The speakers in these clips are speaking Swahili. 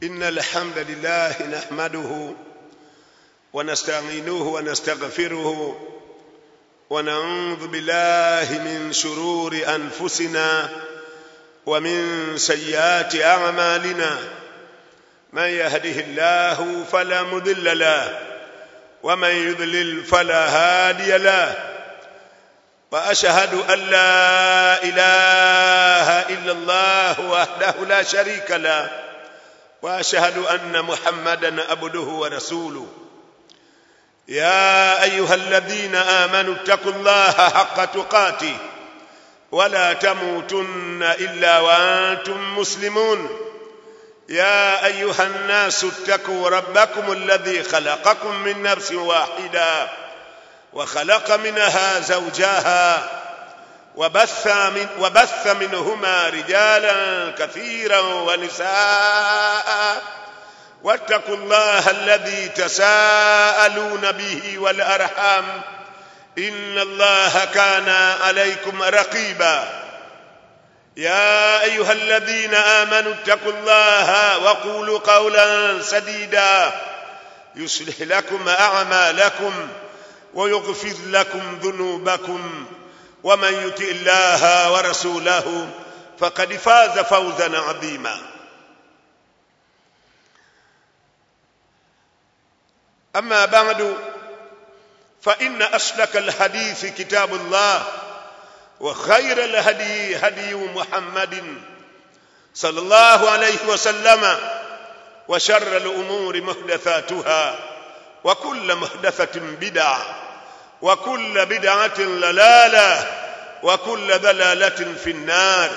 إن الحمد لله نحمده ونستعينه ونستغفره ونعوذ بالله من شرور أنفسنا ومن سيئات أعمالنا من يهده الله فلا مضل له ومن يضلل فلا هادي له واشهد ان لا اله الا الله وحده لا شريك له واشهد ان محمدا عبده ورسوله يا ايها الذين امنوا اتقوا الله حق تقاته ولا تموتن الا وانتم مسلمون يا ايها الناس اتقوا ربكم الذي خلقكم من نفس واحده وخلق منها زوجها وبث, من وبث منهما رجالا كثيرا ونساء واتقوا الله الذي تساءلون به والارحام ان الله كان عليكم رقيبا يا ايها الذين امنوا اتقوا الله وقولوا قولا سديدا يصلح لكم اعمالكم ويغفر لكم ذنوبكم ومن يطع الله ورسوله فقد فاز فوزا عظيما اما بعد فان اشلك الحديث كتاب الله وخير الهدي هدي محمد صلى الله عليه وسلم وشر الامور محدثاتها وكل محدثة بدعة وكل بدعة ضلالة وكل ضلالة في النار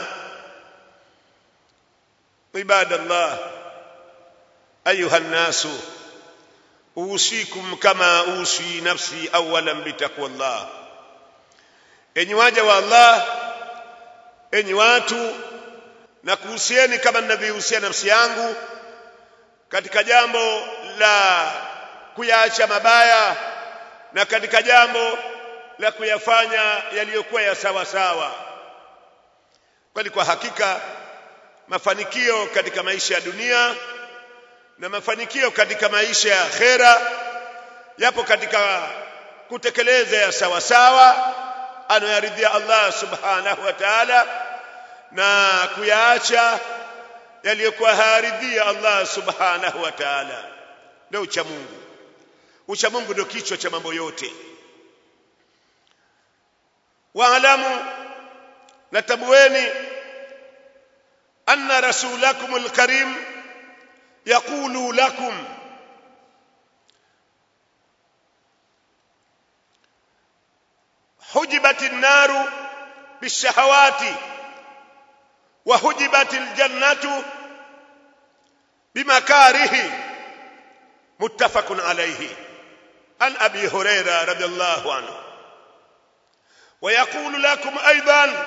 عباد الله أيها الناس أوصيكم كما أوصي نفسي أولا بتقوى الله enyi waja wa Allah enyi watu na kuhusieni kama ninavyohusia nafsi yangu katika jambo la kuyaacha mabaya na katika jambo la kuyafanya yaliyokuwa ya sawa sawa kwani kwa hakika mafanikio katika maisha ya dunia na mafanikio katika maisha ya akhera yapo katika kutekeleza ya sawa sawa anayaridhia Allah subhanahu wa ta'ala na kuyaacha yaliyokuwa hayaridhia Allah subhanahu wa ta'ala ndio ucha Mungu ucha Mungu ndio kichwa cha mambo yote waalamu natabueni anna rasulakum alkarim yaqulu lakum حجبت النار بالشهوات وحجبت الجنة بمكاره متفق عليه عن ابي هريره رضي الله عنه ويقول لكم ايضا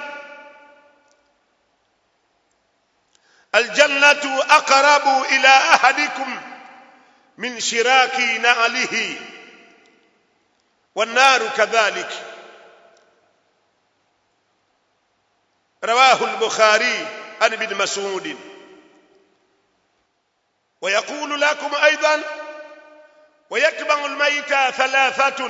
الجنه اقرب الى احدكم من شراك نعله والنار كذلك رواه البخاري عن ابن مسعود ويقول لكم ايضا ويتبع الميت ثلاثة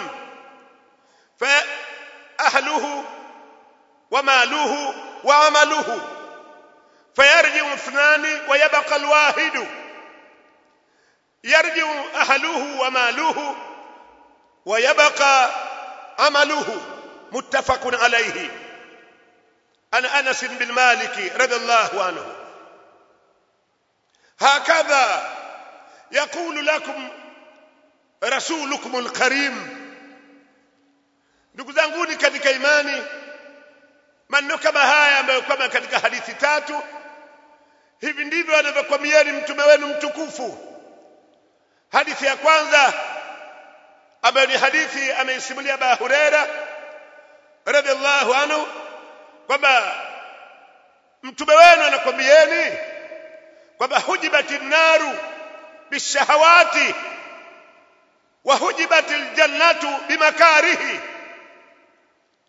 فأهله وماله وعمله فيرجع اثنان ويبقى الواحد يرجع أهله وماله ويبقى عمله متفق عليه عن أنس بن مالك رضي الله عنه هكذا يقول لكم rasulukum alkarim ndugu zanguni katika imani maneno kama haya ambayo kwamba katika hadithi tatu hivi ndivyo anavyokwamieni mtume wenu mtukufu hadithi ya kwanza ambayo ni hadithi ameisimulia Abu Huraira radhiallahu anhu kwamba mtume wenu anakwambieni kwamba hujibati naru bishahawati wahujibat aljannatu bimakarihi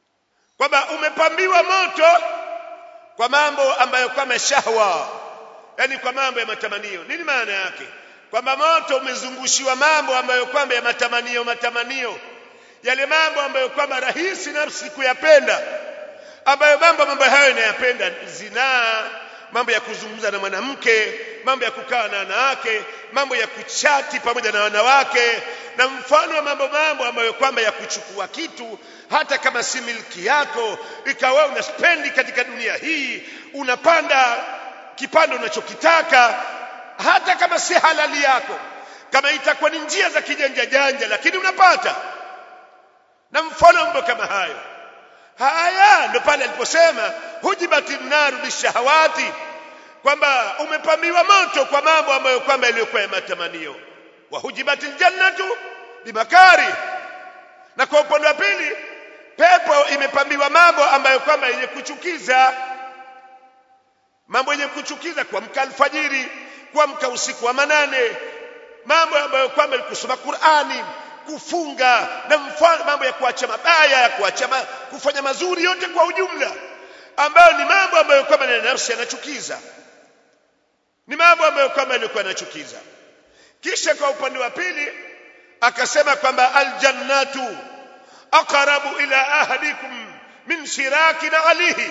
kwamba umepambiwa moto kwa mambo ambayo kama shahwa yani kwa mambo ya matamanio nini maana yake kwamba moto umezungushiwa mambo ambayo kwamba ya matamanio matamanio yale mambo ambayo kwamba rahisi nafsi kuyapenda ambayo mambo mambo hayo inayapenda zinaa mambo ya kuzungumza na mwanamke mambo ya kukaa na wanawake mambo ya kuchati pamoja na wanawake na mfano wa mambo mambo ambayo kwamba ya kuchukua kitu hata kama si milki yako ikawa una spendi katika dunia hii unapanda kipando unachokitaka hata kama si halali yako kama itakuwa ni njia za kijanja janja lakini unapata na mfano mambo kama hayo haya ndo pale aliposema hujibati naru bishahawati kwamba umepambiwa moto kwa mambo ambayo kwamba yaliyokuwa ya matamanio wa hujibati ljannatu bimakari na kwa upande wa pili pepo imepambiwa mambo ambayo kwamba yenye kuchukiza mambo yenye kuchukiza kuamka alfajiri kuamka usiku wa manane mambo ambayo kwamba ni kusoma Qur'ani kufunga na mfano mambo ya kuacha mabaya ya kuacha ma, kufanya mazuri yote kwa ujumla ambayo ni mambo ambayo kwamba na nafsi yanachukiza ni mambo ambayo kwamba yalikuwa yanachukiza kisha kwa upande wa pili akasema kwamba aljannatu aqrabu ila ahadikum min shiraki na alihi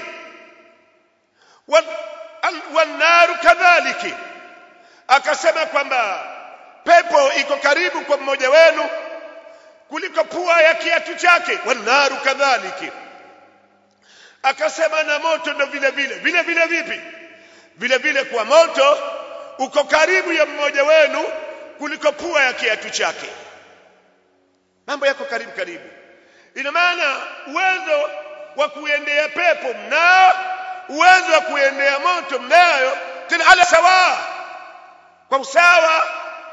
wannaru kadhaliki akasema kwamba pepo iko karibu kwa mmoja wenu kuliko pua ya kiatu chake wannaru kadhaliki akasema na moto ndo vile vile vile vile vipi vile vile kwa moto uko karibu ya mmoja wenu kuliko pua ya kiatu chake mambo yako karibu karibu ina maana uwezo wa kuendea pepo mnao uwezo wa kuendea moto mnayo tena ala sawa kwa usawa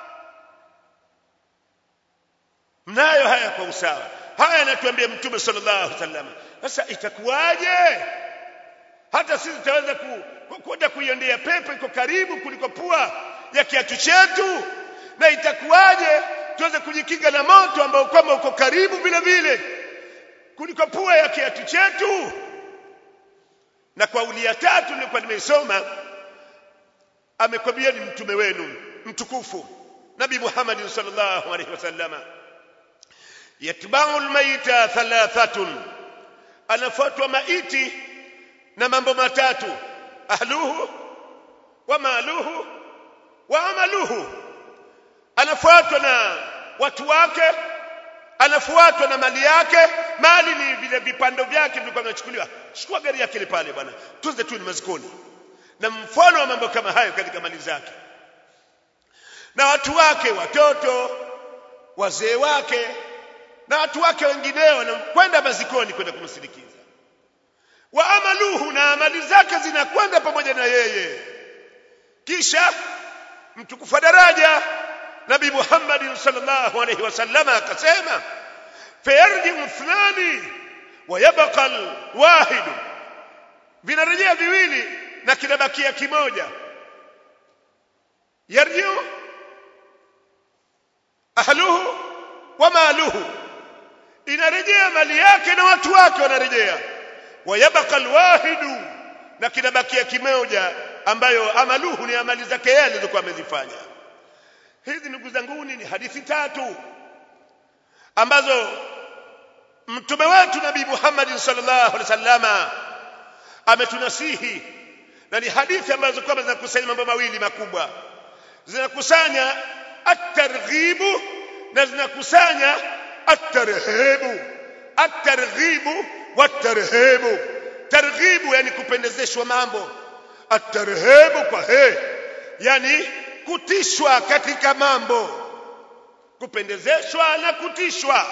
mnayo haya kwa usawa haya anatuambia mtume sallallahu alaihi wasallam sasa itakuwaje hata sisi tutaweza kwenda kuiendea pepo iko karibu kuliko pua ya kiatu chetu na itakuwaje tuweze kujikinga na moto ambao kwamba uko karibu vile vile kuliko pua ya kiatu chetu na kwa ulia tatu nilikuwa nimeisoma amekwambia ni mtume wenu mtukufu nabii Muhammad sallallahu alaihi wasallama yatba'u almayta thalathatun anafuatwa maiti na mambo matatu ahluhu wa maluhu wa amaluhu anafuatwa na watu wake anafuatwa na mali yake mali ni vile vipando vyake vilikuwa vinachukuliwa chukua gari yake ile pale bwana tuze tu ni mazikoni na mfano wa mambo kama hayo katika mali zake na watu wake watoto wazee wake na watu wake wengineo wanakwenda mazikoni kwenda kumsindikiza wa amaluhu na amali zake zinakwenda pamoja na yeye kisha mtukufu daraja nabii Muhammad sallallahu alayhi wasallam akasema fayarji'u ithnani wa yabqa alwahid vinarejea viwili na kinabakia kimoja yarji'u ahluhu wa maluhu inarejea mali yake na watu wake wanarejea wayabqa alwahidu na kinabakia kimoja ambayo amaluhu ni amali zake yeye alizokuwa amezifanya hizi ndugu zangu ni hadithi tatu ambazo mtume wetu nabii Muhammad sallallahu alaihi wasallama ametunasihi na ni hadithi ambazo kwamba zinakusanya mambo mawili makubwa zinakusanya at-targhibu na zinakusanya at-tarhibu at-targhibu wat-tarhibu targhibu yani kupendezeshwa mambo at-tarhibu kwa he yani kutishwa katika mambo kupendezeshwa na kutishwa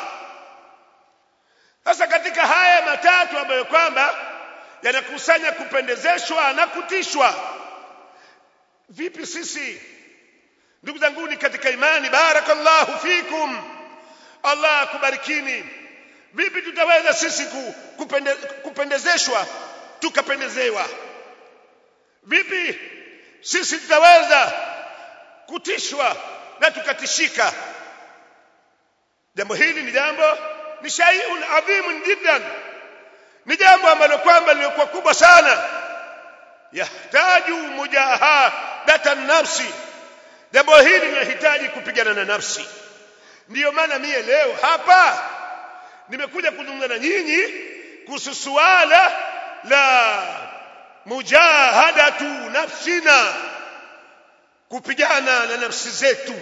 sasa katika haya matatu ambayo kwamba yanakusanya kupendezeshwa na kutishwa vipi sisi ndugu zanguni katika imani barakallahu fikum Allah akubarikini vipi tutaweza sisi kupende, kupendezeshwa tukapendezewa vipi sisi tutaweza kutishwa na tukatishika jambo hili ni jambo ni shay'un adhimun jiddan ni jambo ambalo kwamba lilikuwa kubwa sana yahtaju mujaha mujahadata nafsi jambo hili linahitaji kupigana na nafsi ndiyo maana mie leo hapa nimekuja kuzungumza na nyinyi kuhusu suala la mujahadatu nafsina kupigana na nafsi zetu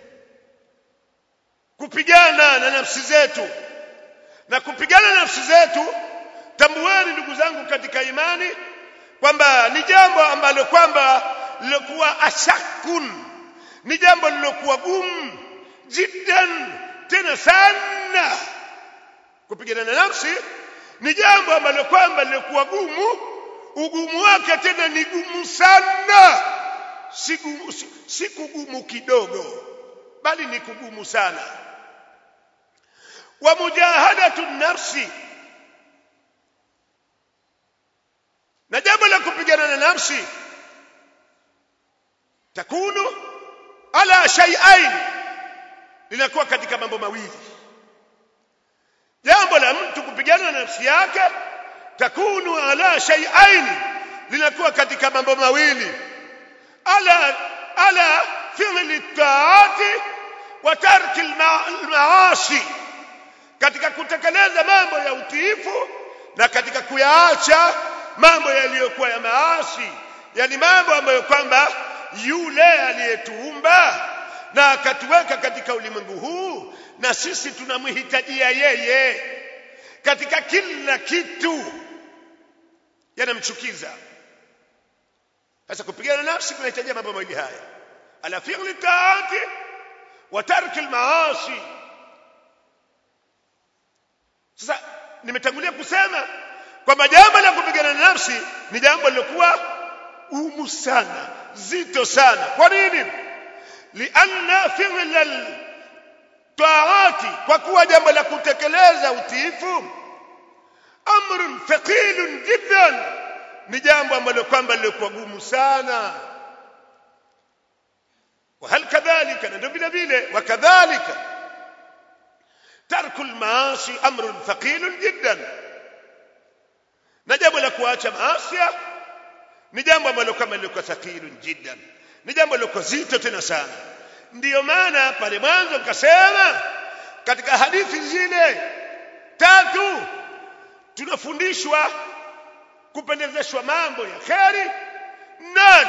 kupigana na nafsi zetu na kupigana na nafsi zetu tambueni ndugu zangu katika imani kwamba ni jambo ambalo kwamba lilokuwa ashakun ni jambo lilokuwa gumu jiddan tena sana kupigana na nafsi ni jambo ambalo kwamba lilokuwa gumu ugumu wake tena ni gumu sana si, gumu, si, si kugumu kidogo bali ni kugumu sana wa mujahadatu nafsi na jambo la kupigana na nafsi takunu ala shay'ain linakuwa katika mambo mawili jambo la mtu kupigana na nafsi yake takunu ala shay'ain linakuwa katika mambo mawili ala ala fi'li taati wa tarki al-maasi katika kutekeleza mambo ya utiifu na katika kuyaacha mambo yaliyokuwa ya maasi yani mambo ambayo kwamba yule aliyetuumba na akatuweka katika ulimwengu huu na sisi tunamhitajia yeye katika kila kitu yanamchukiza sasa kupigana nafsi kunahitajia mambo mawili haya ala fi'li taati wa tarki al-maasi sasa nimetangulia kusema kwamba jambo la kupigana na nafsi ni jambo lilokuwa umu sana zito sana kwa nini lianna fi'l taati kwa kuwa jambo la kutekeleza utiifu amrun thaqilun jiddan ni jambo ambalo kwamba lilikuwa gumu sana وهل كذلك ndio vile vile wakadhalika tarku almaasi amrun thaqilun jiddan na jambo la kuacha maasi ni jambo ambalo kama liko thaqilun jiddan ni jambo liko zito tena sana ndiyo maana pale mwanzo nikasema katika hadithi zile tatu tunafundishwa kupendezeshwa mambo ya kheri na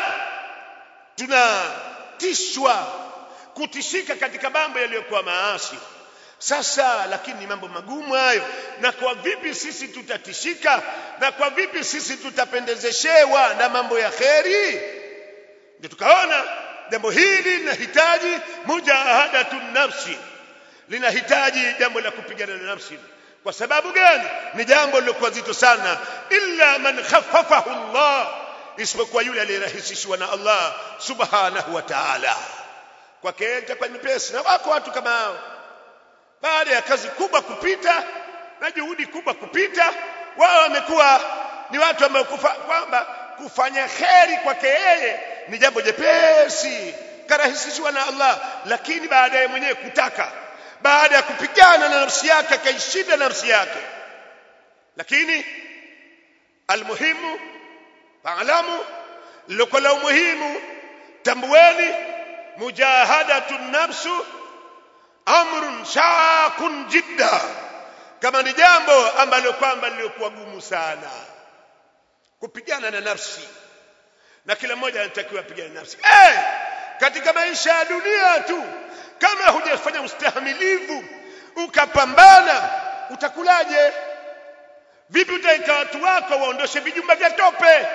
tunatishwa kutishika katika mambo yaliyokuwa maasi sasa lakini ni mambo magumu hayo na kwa vipi sisi tutatishika na kwa vipi sisi tutapendezeshewa na mambo ya kheri ndio tukaona jambo hili linahitaji mujahadatu nafsi linahitaji jambo la kupigana na nafsi kwa sababu gani ni jambo lilokuwa zito sana illa man khaffafahu Allah isipokuwa yule aliyerahisishwa na Allah subhanahu wa ta'ala kwake itakuwa nyepesi na wako watu kama hao baada ya kazi kubwa kupita na juhudi kubwa kupita wao wamekuwa ni watu ambao kwamba kufanya kheri kwake yeye ni jambo jepesi karahisishwa na Allah lakini baadaye mwenyewe kutaka baada ya kupigana na nafsi yake akaishinda nafsi yake lakini almuhimu faalamu liloko la umuhimu tambueni mujahadatu nafsu amrun shakun jidda kama ni jambo ambalo kwamba lilikuwa gumu sana kupigana na nafsi na kila mmoja anatakiwa apigane na nafsi hey! katika maisha ya dunia tu kama hujafanya ustahimilivu ukapambana utakulaje vipi utaika watu wako waondoshe vijumba vya tope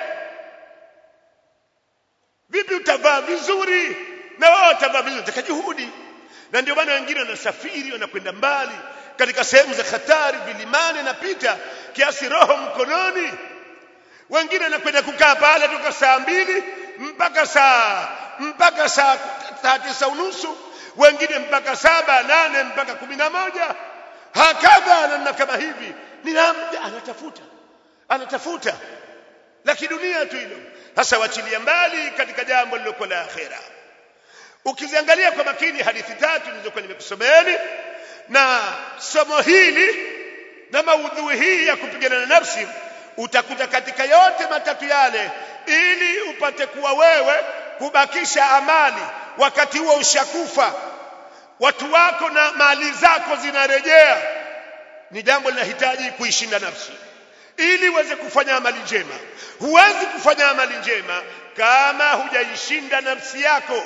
vipi utavaa vizuri na wao watavaa vizuri utaka juhudi na ndio maana wengine wanasafiri wanakwenda mbali katika sehemu za hatari vilimani napita kiasi roho mkononi wengine wanakwenda kukaa pale toka saa mbili mpaka saa mpaka saa saa tisa unusu wengine mpaka saba nane mpaka kumi na moja hakadha namna kama hivi ni namna anatafuta anatafuta la kidunia tu hilo sasa wachilia mbali katika jambo lilokuwa la akhera ukiziangalia kwa makini hadithi tatu nilizokuwa nimekusomeeni na somo hili na maudhui hii ya kupigana na nafsi utakuta katika yote matatu yale ili upate kuwa wewe kubakisha amali wakati huo ushakufa watu wako na mali zako zinarejea ni jambo linahitaji kuishinda nafsi ili uweze kufanya amali njema huwezi kufanya amali njema kama hujaishinda nafsi yako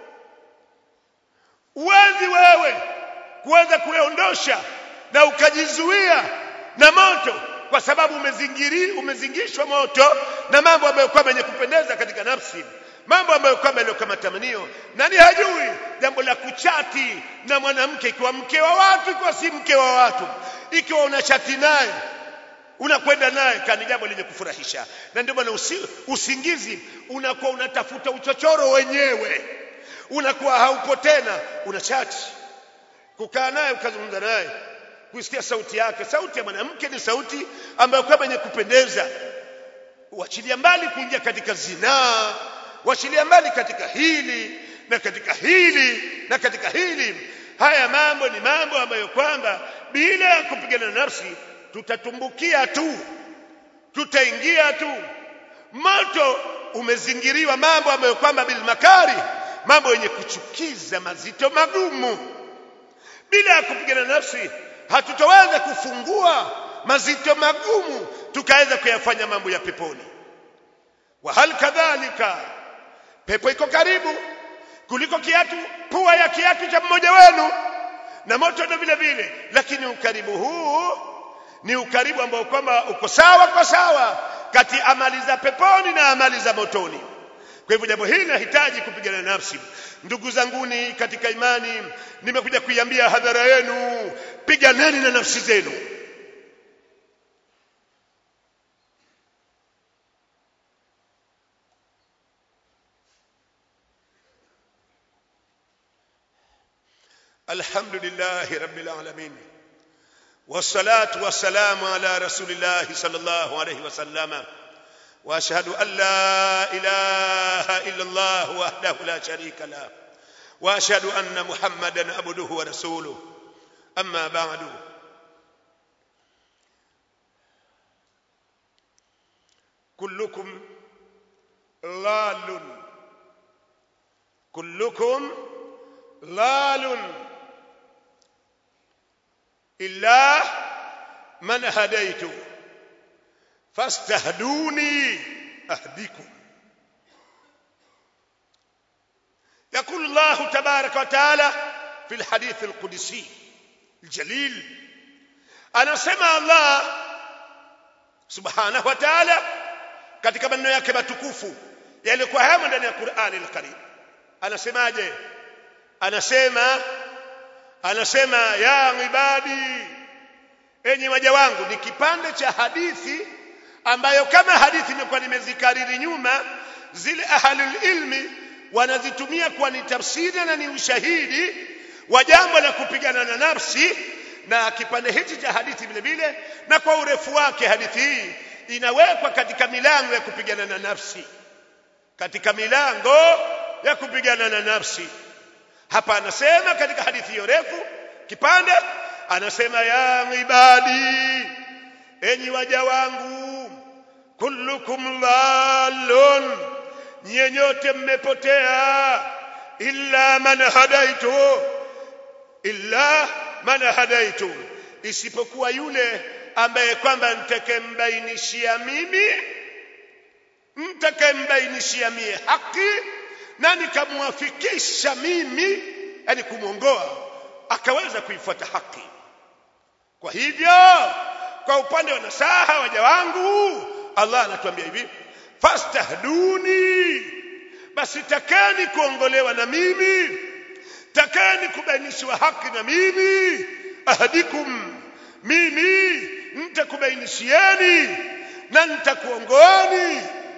huwezi wewe kuweza kuondosha na ukajizuia na moto kwa sababu umezingiri umezingishwa moto na mambo ambayo kwamba yenye kupendeza katika nafsi mambo ambayo kwamba yaliyo kama tamanio nani hajui jambo la kuchati na mwanamke ikiwa mke wa watu ikiwa si mke wa watu ikiwa unachati naye unakwenda naye kani jambo lenye kufurahisha na ndio maana usi, usingizi unakuwa unatafuta uchochoro wenyewe unakuwa haupo tena unachati kukaa naye ukazungumza naye kusikia sauti yake sauti ya mwanamke ni sauti ambayo kama yenye kupendeza uachilia mbali kuingia katika zinaa uachilia mbali katika hili na katika hili na katika hili haya mambo ni mambo ambayo kwamba bila ya kupigana nafsi tutatumbukia tu tutaingia tu moto umezingiriwa mambo ambayo kwamba bilmakari mambo yenye kuchukiza mazito magumu bila ya kupigana nafsi hatutaweza kufungua mazito magumu tukaweza kuyafanya mambo ya peponi wa hal kadhalika pepo iko karibu kuliko kiatu pua ya kiatu cha mmoja wenu na moto ndo vile vile lakini ukaribu huu ni ukaribu ambao kwamba uko sawa kwa sawa kati amali za peponi na amali za motoni kwa hivyo jambo hili linahitaji kupigana nafsi ndugu zanguni katika imani nimekuja kuiambia hadhara yenu piganeni na nafsi zenu الحمد لله رب العالمين والصلاة والسلام على رسول الله صلى الله عليه وسلم واشهد ان لا اله الا الله وحده لا شريك له واشهد ان محمدا عبده ورسوله اما بعد كلكم ضال كلكم ضال الا من هديته فاستهدوني اهدكم يقول الله تبارك وتعالى في الحديث القدسي الجليل انا سمع الله سبحانه وتعالى katika maneno yake matukufu yalikuwa hamo ndani ya Qur'ani al-Karim anasemaje anasema anasema ya ibadi enyi waja wangu ni kipande cha hadithi ambayo kama hadithi imekuwa nimezikariri nyuma zile ahlul ilmi wanazitumia kuwa ni tafsiri na ni ushahidi wa jambo la kupigana na nafsi na kipande hichi cha hadithi vile vile na kwa urefu wake hadithi hii inawekwa katika milango ya kupigana na nafsi katika milango ya kupigana na nafsi hapa anasema katika hadithi hiyo refu kipande anasema ya ibadi enyi waja wangu kullukum dhallun nyenyote mmepotea illa man hadaitu illa man hadaitu isipokuwa yule ambaye kwamba nitakembainishia mimi nitakembainishia mie haki na nikamwafikisha mimi yani kumwongoa akaweza kuifuata haki kwa hivyo kwa upande wa nasaha waja wangu Allah anatuambia hivi fastahduni basi takeni kuongolewa na mimi takeni kubainishiwa haki na mimi ahadikum mimi nitakubainishieni na nitakuongoani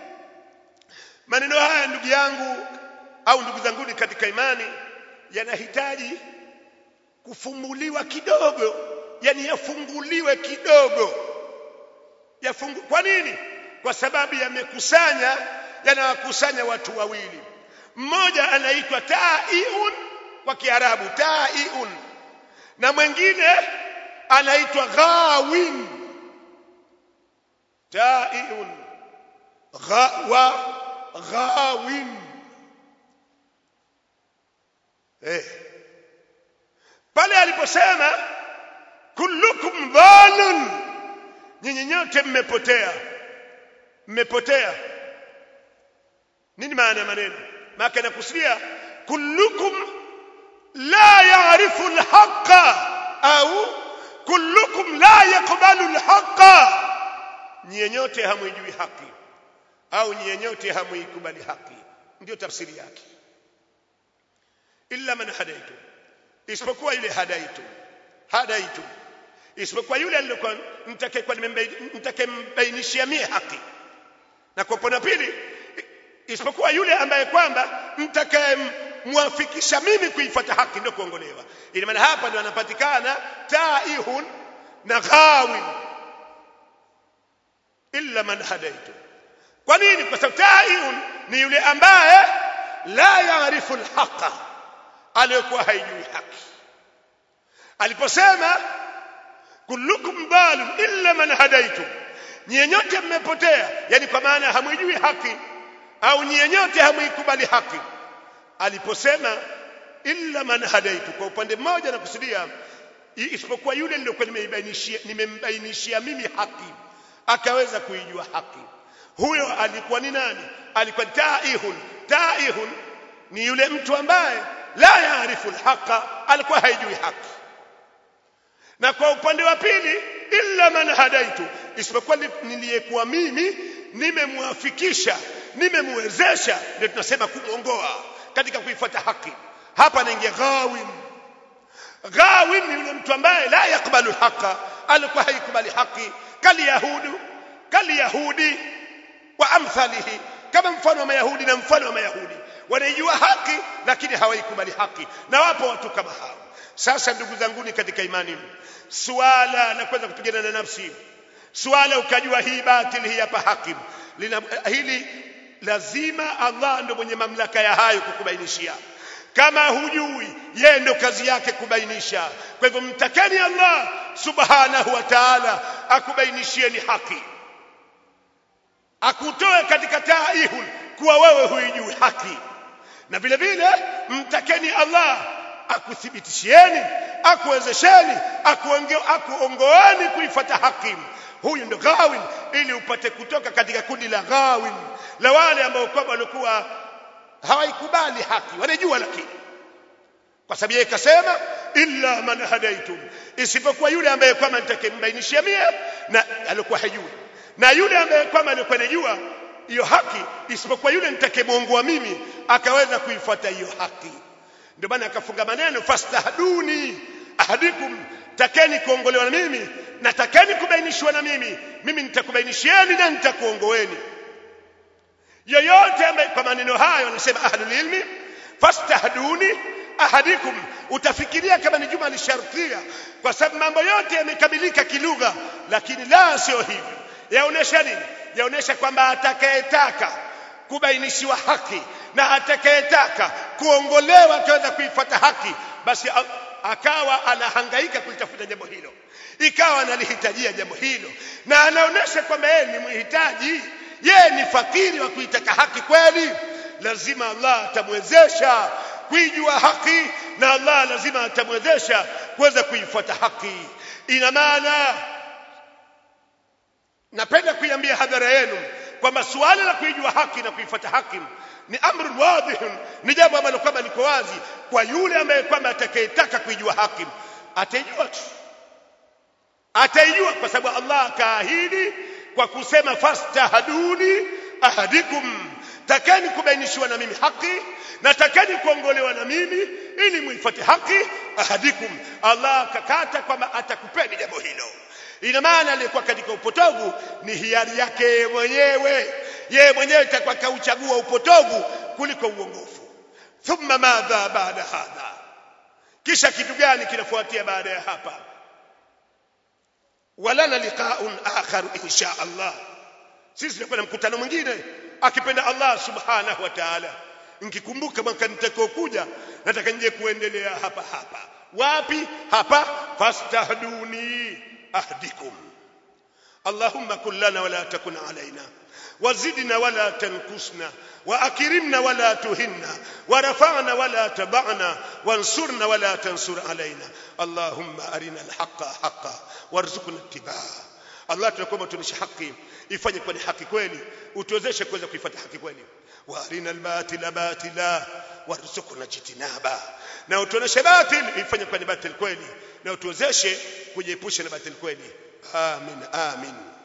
maneno haya ndugu yangu au ndugu zanguni katika imani yanahitaji kufumuliwa kidogo yani yafunguliwe kidogo yafungu kwa nini kwa sababu yamekusanya yanawakusanya watu wawili mmoja anaitwa taiun kwa kiarabu taiun na mwingine anaitwa ghawin taiun ghawa ghawin eh pale aliposema kullukum dhalun nyinyi nyote mmepotea mmepotea nini maana ya maneno maana nakusudia kullukum la ya'rifu al-haqqa au kullukum la yaqbalu al-haqqa nyinyi nyote hamwijui haki au nyinyi nyote hamuikubali haki ndio tafsiri yake illa man hadaitu isipokuwa yule hadaitu hadaitu isipokuwa yule aliyokuwa nitakayekuwa nitakembainishia mie haki na kwa upande pili isipokuwa yule ambaye kwamba mtakayemwafikisha mimi kuifuata haki ndio kuongolewa ina maana hapa ndio anapatikana taihun na ghawin illa man hadaitu kwa nini kwa sababu taihun ni yule ambaye la yaarifu alhaqa aliyokuwa haijui haki aliposema kullukum dalun illa man hadaitu nyie nyote mmepotea yani kwa maana hamwijui haki au nyie nyote hamuikubali haki aliposema illa man hadaitu kwa upande mmoja na kusudia isipokuwa yule niliokuwa nimeibainishia nimembainishia mimi haki akaweza kuijua haki huyo alikuwa ni nani alikuwa taihun taihun ni yule mtu ambaye la yaarifu alhaqa alikuwa haijui haki na kwa upande wa pili illa man hadaitu isipokuwa niliyekuwa mimi nimemwafikisha nimemwezesha ndio tunasema kumwongoa katika kuifuata haki hapa naingia ghawin ghawin ni yule mtu ambaye la yakbalu haqa alikuwa haikubali haki kali yahudu kali yahudi wa amthalihi kama mfano wa mayahudi na mfano wa mayahudi wanaijua haki lakini hawaikubali haki na wapo watu kama hao sasa ndugu zanguni katika imani suala la kuweza kupigana na nafsi suala ukajua hii batili hii hapa haki lina hili lazima Allah ndo mwenye mamlaka ya hayo kukubainishia kama hujui yeye ndo kazi yake kubainisha kwa hivyo mtakeni Allah subhanahu wa ta'ala akubainishieni haki akutoe katika taihun kuwa wewe huijui haki na vile vile mtakeni Allah akuthibitishieni akuwezesheni akuongoeni kuifuata haki huyu ndo gawin ili upate kutoka katika kundi la gawin la wale ambao kwamba walikuwa hawaikubali haki wanajua lakini kwa sababu yeye kasema illa man hadaitum isipokuwa yule ambaye kwamba nitakembainishia mie na alikuwa hajui na yule ambaye kwamba alikuwa anajua hiyo haki isipokuwa yule nitakemwongoa mimi akaweza kuifuata hiyo haki ndio maana akafunga maneno fastahduni ahadikum takeni kuongolewa na mimi na takeni kubainishwa na mimi mimi nitakubainishieni na nitakuongoeni yoyote ambaye kwa maneno hayo anasema ahlul ilmi fastahduni ahadikum utafikiria kama ni juma lishartia kwa sababu mambo yote yamekamilika kilugha lakini la sio hivyo yaonesha nini yaonesha kwamba atakayetaka kubainishiwa haki na atakayetaka kuongolewa akaweza kuifuata haki basi akawa anahangaika kulitafuta jambo hilo ikawa analihitajia jambo hilo na anaonesha kwamba yeye ni mhitaji yeye ni fakiri wa kuitaka haki kweli lazima Allah atamwezesha kuijua haki na Allah lazima atamwezesha kuweza kuifuata haki ina maana napenda kuiambia hadhara yenu kwamba suala la kuijua haki na kuifuata haki ni amru wadhihun ni jambo ambalo kwamba liko wazi kwa yule ambaye kwamba atakayetaka kuijua haki ataijua tu ataijua kwa sababu Allah akaahidi kwa kusema fastahduni ahadikum takeni kubainishiwa na mimi haki na takeni kuongolewa na mimi ili muifuate haki ahadikum Allah akakata kwamba atakupeni jambo hilo ina maana aliyekuwa katika upotovu ni hiari yake mwenyewe yeye mwenyewe itakuwa kauchagua upotovu kuliko uongofu thumma madha baada hadha kisha kitu gani kinafuatia baada ya hapa walana liqaun akhar insha Allah sisi tutakuwa na mkutano mwingine akipenda Allah subhanahu wa ta'ala nikikumbuka mwaka nitakaokuja nataka nje kuendelea hapa hapa wapi hapa fastahduni ahdikum اللهم كن لنا ولا تكن علينا وزدنا ولا تنقصنا واكرمنا ولا تهنا ورفعنا ولا تبعنا وانصرنا ولا تنصر علينا اللهم ارنا الحق حقا وارزقنا اتباعه Allah tunakuomba tunishe haki ifanye kuwa ni haki kweli utuwezeshe kuweza kuifuata haki kweli warina albatila batila warzuqna jitinaba na utuoneshe batil ifanye kuwa ni batil kweli na utuwezeshe kujiepusha na batil kweli amin amin